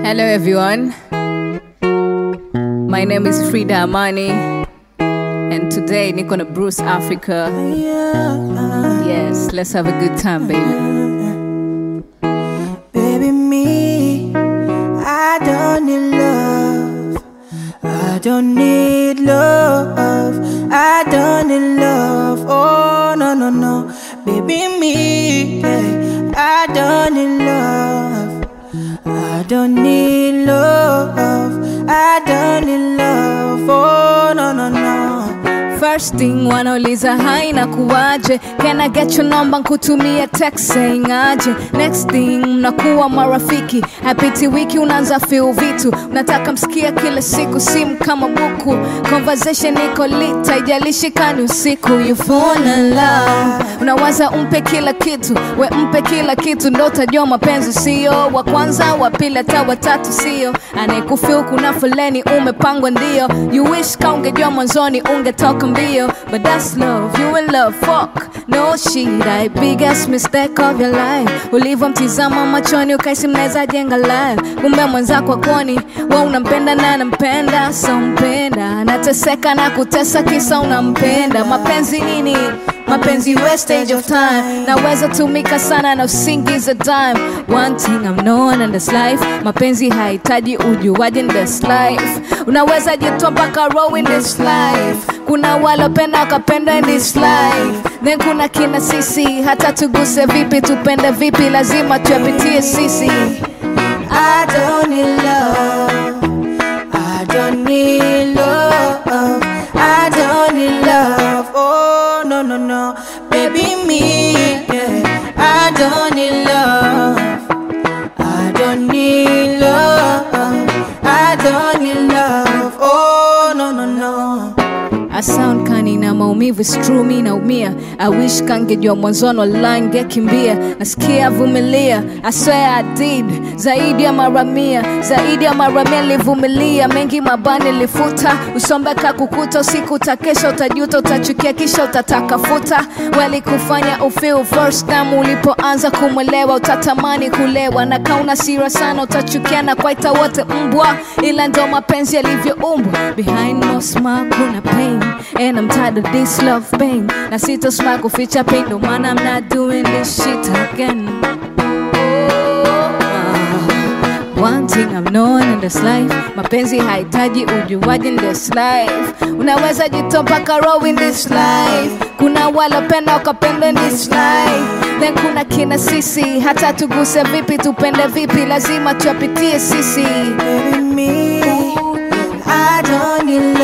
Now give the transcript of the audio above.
Hello everyone. My name is Frida Amani and today niko na Bruce Africa. Yes, let's have a good time baby. Baby, me, I don't need love. I don't need love. I don't need love. Oh, no, no, no. Baby, me, yeah, I don't need love. I don't need love. I don't need love. Oh, no, no, no. First thing wanauliza hai na kuwaje Can I get your number nkutumie text saying aje Next thing mnakuwa marafiki Hapiti wiki unaanza feel vitu Unataka msikia kila siku simu kama buku Conversation iko lit haijalishi kani usiku You fall in love Unawaza umpe kila kitu We mpe kila kitu ndo utajua mapenzi sio Wa kwanza wa pili hata watatu sio Anayekufeel kuna foleni umepangwa ndio You wish ka ungejua mwanzoni ungetoka mbio But that's love, you in love, fuck No shit, I biggest mistake of your life Ulivyomtizama machoni ukaisi mnaweza jenga life Kumbe mwenzako akoni, we unampenda na anampenda So mpenda, anateseka na kutesa kisa unampenda Mapenzi nini? mapenzi wastage of time naweza tumika sana na usingiza time one thing I'm known in this life mapenzi hahitaji ujuaji in this life unaweza jitoa mpaka row in this life kuna walopenda wakapenda in this life then kuna kina sisi hata tuguse vipi tupende vipi lazima tuyapitie sisi I don't need love. I don't need love. I don't need love. Oh no no no, baby me. Yeah. I don't need love. I don't need love. I don't need love. Oh no no no. I sound kani na maumivu is true mi naumia I wish kangejua mwanzoni wallahi ngekimbia nasikia vumilia I swear I did zaidi ya mara mia zaidi ya mara mia nilivumilia mengi mabani lifuta usombeka kukuta usiku utakesha utajuta utachukia kisha utatakafuta walikufanya ufeel first time ulipoanza kumwelewa utatamani kulewa na kauna sira sana utachukia na kwaita wote mbwa ila ndo mapenzi yalivyoumbwa behind no smile kuna pain and I'm tired of this love pain na sito smile kuficha pain no man I'm not doing this shit again Ah, One thing I'm known in this life mapenzi hahitaji ujuaji in this life unaweza jitoa mpaka row in this life kuna walopenda wakapenda in this life then kuna kina sisi hata tuguse vipi tupende vipi lazima tuyapitie sisi Baby me. I don't need